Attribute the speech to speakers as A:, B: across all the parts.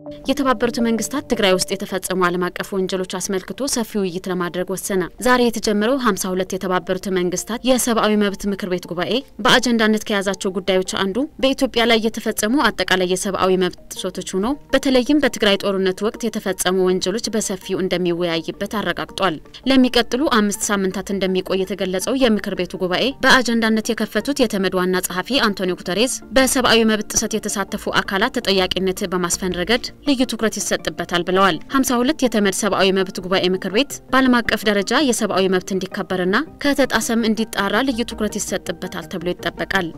A: የተባበሩት መንግስታት ትግራይ ውስጥ የተፈጸሙ ዓለም አቀፍ ወንጀሎች አስመልክቶ ሰፊ ውይይት ለማድረግ ወሰነ። ዛሬ የተጀመረው 52 የተባበሩት መንግስታት የሰብአዊ መብት ምክር ቤት ጉባኤ በአጀንዳነት ከያዛቸው ጉዳዮች አንዱ በኢትዮጵያ ላይ የተፈጸሙ አጠቃላይ የሰብአዊ መብት ጥሰቶች ሆኖ በተለይም በትግራይ ጦርነት ወቅት የተፈጸሙ ወንጀሎች በሰፊው እንደሚወያይበት አረጋግጧል። ለሚቀጥሉ አምስት ሳምንታት እንደሚቆይ የተገለጸው የምክር ቤቱ ጉባኤ በአጀንዳነት የከፈቱት የተመድ ዋና ጸሐፊ አንቶኒዮ ጉተሬዝ በሰብአዊ መብት ጥሰት የተሳተፉ አካላት ተጠያቂነት በማስፈን ረገድ ልዩ ትኩረት ይሰጥበታል ብለዋል። 52 የተመድ ሰብአዊ መብት ጉባኤ ምክር ቤት በዓለም አቀፍ ደረጃ የሰብአዊ መብት እንዲከበርና ከተጣሰም እንዲጣራ ልዩ ትኩረት ይሰጥበታል ተብሎ ይጠበቃል።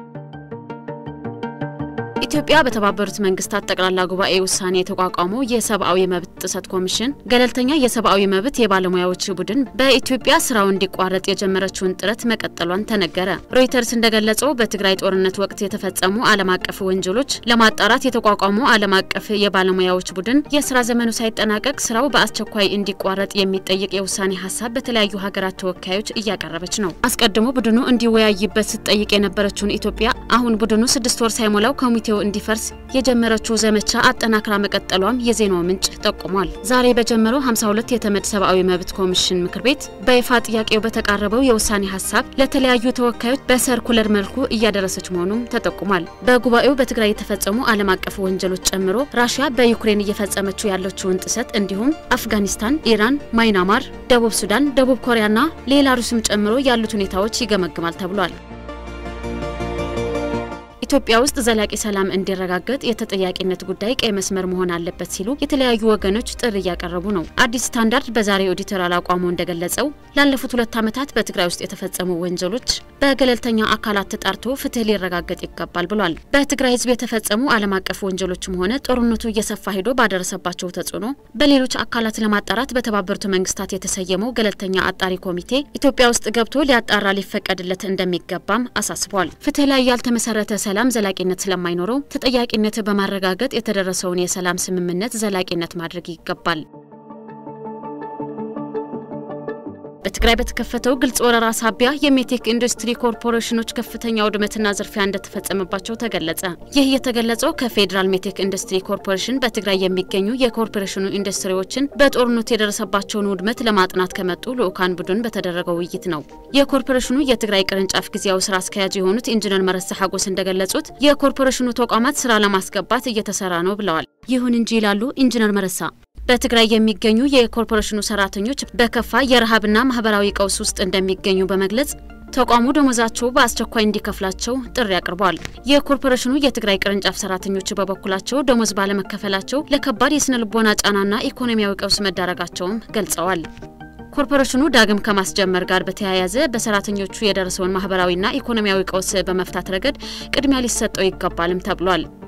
A: ኢትዮጵያ በተባበሩት መንግስታት ጠቅላላ ጉባኤ ውሳኔ የተቋቋመው የሰብአዊ መብት ጥሰት ኮሚሽን ገለልተኛ የሰብአዊ መብት የባለሙያዎች ቡድን በኢትዮጵያ ስራው እንዲቋረጥ የጀመረችውን ጥረት መቀጠሏን ተነገረ። ሮይተርስ እንደገለጸው በትግራይ ጦርነት ወቅት የተፈጸሙ ዓለም አቀፍ ወንጀሎች ለማጣራት የተቋቋመው ዓለም አቀፍ የባለሙያዎች ቡድን የስራ ዘመኑ ሳይጠናቀቅ ስራው በአስቸኳይ እንዲቋረጥ የሚጠይቅ የውሳኔ ሀሳብ በተለያዩ ሀገራት ተወካዮች እያቀረበች ነው። አስቀድሞ ቡድኑ እንዲወያይበት ስትጠይቅ የነበረችውን ኢትዮጵያ አሁን ቡድኑ ስድስት ወር ሳይሞላው ኮሚቴው እንዲፈርስ የጀመረችው ዘመቻ አጠናክራ መቀጠሏም የዜናው ምንጭ ጠቁሟል። ዛሬ በጀመረው 52 የተመድ ሰብአዊ መብት ኮሚሽን ምክር ቤት በይፋ ጥያቄው በተቃረበው የውሳኔ ሀሳብ ለተለያዩ ተወካዮች በሰርኩለር መልኩ እያደረሰች መሆኑም ተጠቁሟል። በጉባኤው በትግራይ የተፈጸሙ ዓለም አቀፍ ወንጀሎች ጨምሮ ራሽያ በዩክሬን እየፈጸመችው ያለችውን ጥሰት እንዲሁም አፍጋኒስታን፣ ኢራን፣ ማይናማር፣ ደቡብ ሱዳን፣ ደቡብ ኮሪያና ሌላሩስም ጨምሮ ያሉት ሁኔታዎች ይገመግማል ተብሏል። ኢትዮጵያ ውስጥ ዘላቂ ሰላም እንዲረጋገጥ የተጠያቂነት ጉዳይ ቀይ መስመር መሆን አለበት ሲሉ የተለያዩ ወገኖች ጥሪ እያቀረቡ ነው። አዲስ ስታንዳርድ በዛሬው ኤዲቶሪያል አቋሙ እንደገለጸው ላለፉት ሁለት ዓመታት በትግራይ ውስጥ የተፈጸሙ ወንጀሎች በገለልተኛ አካላት ተጣርቶ ፍትህ ሊረጋገጥ ይገባል ብሏል። በትግራይ ሕዝብ የተፈጸሙ ዓለም አቀፍ ወንጀሎችም ሆነ ጦርነቱ እየሰፋ ሄዶ ባደረሰባቸው ተጽዕኖ በሌሎች አካላት ለማጣራት በተባበሩት መንግስታት የተሰየመው ገለልተኛ አጣሪ ኮሚቴ ኢትዮጵያ ውስጥ ገብቶ ሊያጣራ ሊፈቀድለት እንደሚገባም አሳስቧል። ፍትህ ላይ ያልተመሰረተ ሰላም ዘላቂነት ስለማይኖረው ተጠያቂነት በማረጋገጥ የተደረሰውን የሰላም ስምምነት ዘላቂነት ማድረግ ይገባል። በትግራይ በተከፈተው ግልጽ ወረራ ሳቢያ የሜቴክ ኢንዱስትሪ ኮርፖሬሽኖች ከፍተኛ ውድመትና ዝርፊያ እንደተፈጸመባቸው ተገለጸ። ይህ የተገለጸው ከፌዴራል ሜቴክ ኢንዱስትሪ ኮርፖሬሽን በትግራይ የሚገኙ የኮርፖሬሽኑ ኢንዱስትሪዎችን በጦርነቱ የደረሰባቸውን ውድመት ለማጥናት ከመጡ ልዑካን ቡድን በተደረገው ውይይት ነው። የኮርፖሬሽኑ የትግራይ ቅርንጫፍ ጊዜያዊ ስራ አስኪያጅ የሆኑት ኢንጂነር መረሳ ሀጎስ እንደገለጹት የኮርፖሬሽኑ ተቋማት ስራ ለማስገባት እየተሰራ ነው ብለዋል። ይሁን እንጂ ይላሉ ኢንጂነር መረሳ በትግራይ የሚገኙ የኮርፖሬሽኑ ሰራተኞች በከፋ የረሃብና ማህበራዊ ቀውስ ውስጥ እንደሚገኙ በመግለጽ ተቋሙ ደሞዛቸው በአስቸኳይ እንዲከፍላቸው ጥሪ አቅርበዋል። የኮርፖሬሽኑ የትግራይ ቅርንጫፍ ሰራተኞች በበኩላቸው ደሞዝ ባለመከፈላቸው ለከባድ የስነ ልቦና ጫናና ኢኮኖሚያዊ ቀውስ መዳረጋቸውም ገልጸዋል። ኮርፖሬሽኑ ዳግም ከማስጀመር ጋር በተያያዘ በሰራተኞቹ የደረሰውን ማህበራዊና ኢኮኖሚያዊ ቀውስ በመፍታት ረገድ ቅድሚያ ሊሰጠው ይገባልም ተብሏል።